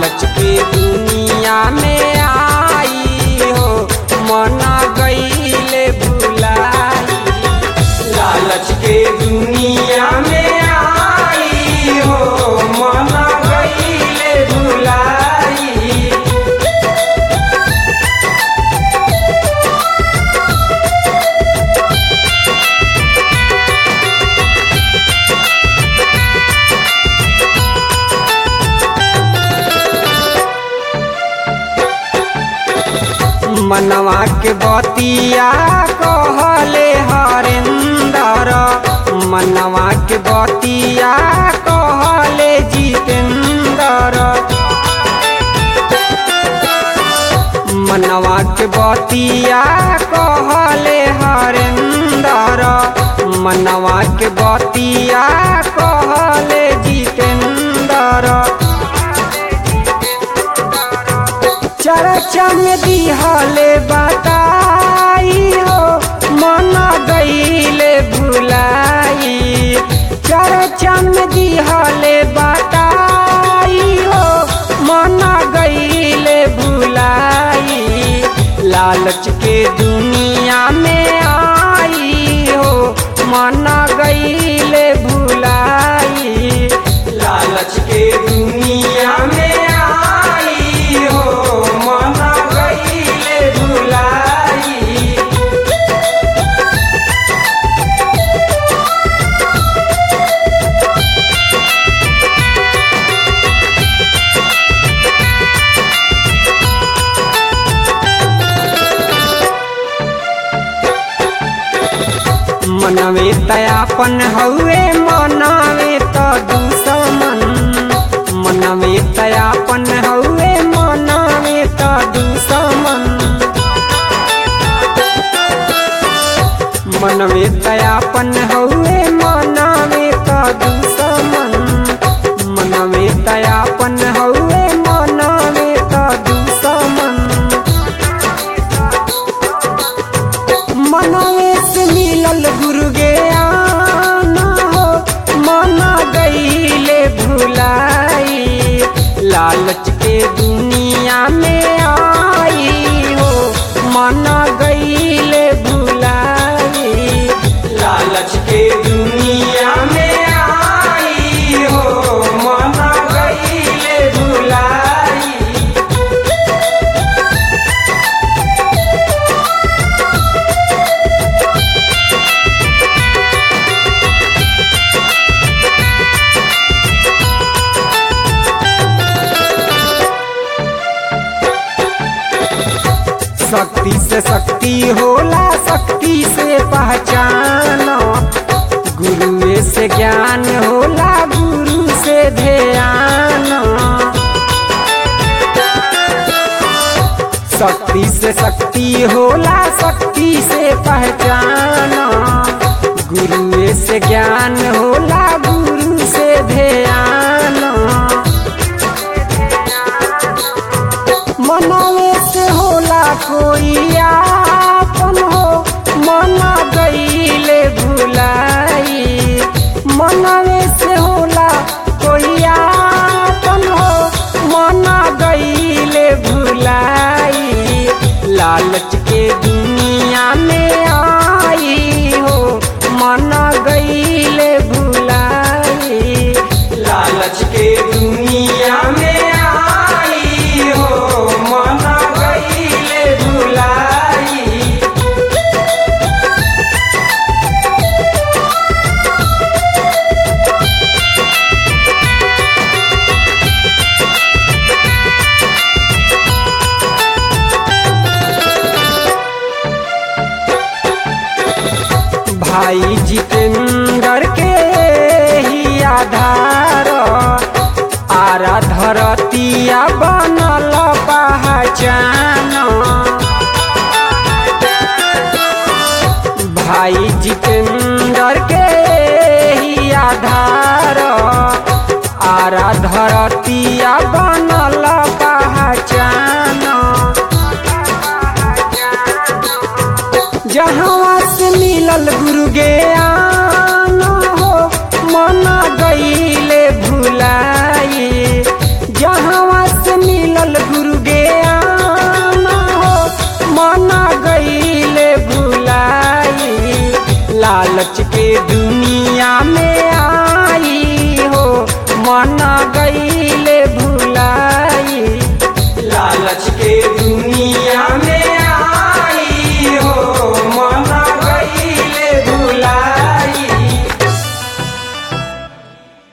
लालच के दुनिया में आई हो मना गईले भुलाई लालच के दुनिया में आई हो मना गईले भुलाई मनवा के बतिया कहले हरेंदर मनवा के बतिया कहले जितेंदर मनवा के बतिया कहले हरेंदर मनवा के बतिया कहले जितेंदर चर्चा में दिहले बताई हो मन गईले भुलाई चर्चा में दिहले बताई हो मन गईले भुलाई लालच के दुनिया में आई हो मन गईले भुलाई लालच के दुनिया में आई हो मन गईले भुलाई मनवे तयापन हउए मनवे त दुश्मन मनवे तयापन हउए मनवे त दुश्मन मनवे तयापन हउए मनवे त दुश्मन मनवे तयापन हउए मनवे त दुश्मन मनवे से मिलल गुरु ज्ञान हो मना गईले भुलाई लालच के दुनिया में आई हो मना गईले भुलाई लालच के दुनिया में आई हो मना गईले भुलाई शक्ति से शक्ति होला शक्ति से पहचान गुरुए से ज्ञान होला गुरु से ध्यान शक्ति से शक्ति होला शक्ति से पहचान गुरुए से ज्ञान होला गुरु से ध्यान मनवे से होला कोई आपन हो मना गईले भुलाई मनवे से होला कोई आपन हो मना गईले भुलाई लालच के दुनिया में आई हो मना गईले भुलाई लालच के दुनिया में आई हो मना गईले भुलाई भाई जितेंद्र के ही आधार आरा धरतिया बनल पहचान भाई जितेंद्र के ही आधार आरा धरतिया बनल पहचान जहाँ से मिलल गुरु ज्ञान हो मना गईले भुलाई जहाँ से लालच के दुनिया में आई हो मन गईले भुला